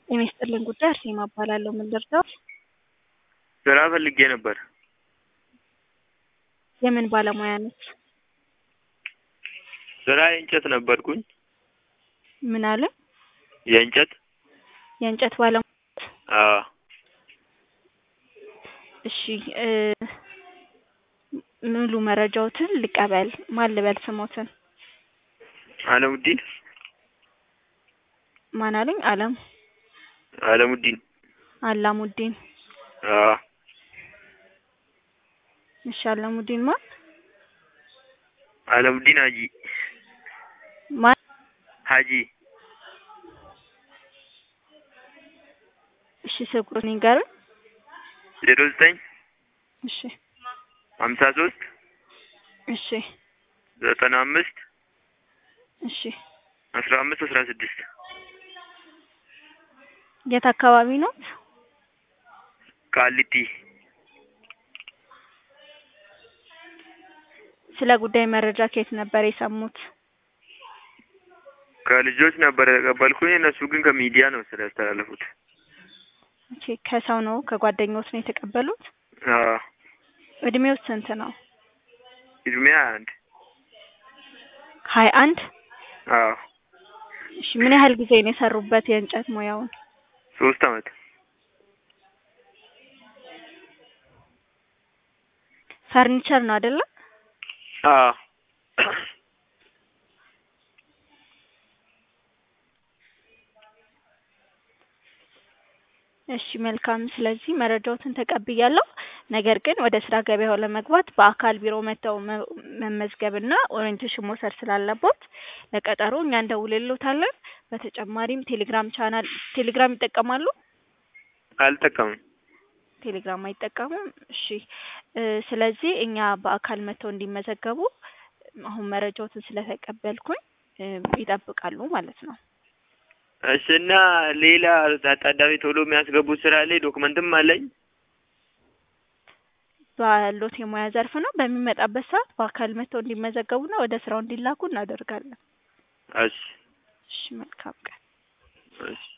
ጤና ይስጥልኝ ጉዳይ አርሴማ እባላለሁ። ምን ልርዳዎት? ስራ ፈልጌ ነበር። የምን ባለሙያ ነዎት? ስራ የእንጨት ነበርኩኝ። ምን አለ? የእንጨት የእንጨት ባለሙያ ነዎት? አዎ እሺ እ ሙሉ መረጃዎትን ልቀበል። ማን ልበል ስሞትን? አለሙዲን ማን አሉኝ? አለም አለሙዲን አላሙዲን። አዎ እሺ አላሙዲን ማን? አለሙዲን ሀጂ ማን? ሀጂ እሺ ስልክ ቁጥሩን ይንገሩኝ። ዜሮ ዘጠኝ እሺ ሀምሳ ሶስት እሺ ዘጠና አምስት እሺ አስራ አምስት አስራ ስድስት የት አካባቢ ኖት? ቃሊቲ ስለ ጉዳይ መረጃ ከየት ነበር የሰሙት? ከልጆች ነበር የተቀበልኩኝ። እነሱ ግን ከሚዲያ ነው ስለ ያስተላለፉት። ኦኬ ከሰው ነው ከጓደኞት ነው የተቀበሉት? አዎ እድሜው ስንት ነው? እድሜ ሀያ አንድ ሀያ አንድ አዎ እሺ ምን ያህል ጊዜ ነው የሰሩበት የእንጨት ሙያውን? ሶስት አመት ፈርኒቸር ነው አይደለ? አዎ እሺ መልካም። ስለዚህ መረጃዎትን ተቀብያለሁ። ነገር ግን ወደ ስራ ገበያው ለመግባት በአካል ቢሮ መጥተው መ- መመዝገብና ኦሪየንቴሽን መውሰድ ስላለቦት ለቀጠሮ እኛ እንደውልልዎታለን። በተጨማሪም ቴሌግራም ቻናል ቴሌግራም ይጠቀማሉ? አልጠቀምም። ቴሌግራም አይጠቀሙም? እሺ እ ስለዚህ እኛ በአካል መጥተው እንዲመዘገቡ አሁን መረጃዎትን ስለተቀበልኩኝ እ ይጠብቃሉ ማለት ነው። እሺ እና ሌላ አጣዳፊ ቶሎ የሚያስገቡት ስራ ላይ ዶክመንትም አለኝ። ባሎት የሙያ ዘርፍ ነው። በሚመጣበት ሰዓት በአካል መጥተው እንዲመዘገቡና ወደ ስራው እንዲላኩ እናደርጋለን። እሺ እሺ መልካም ቀን። እሺ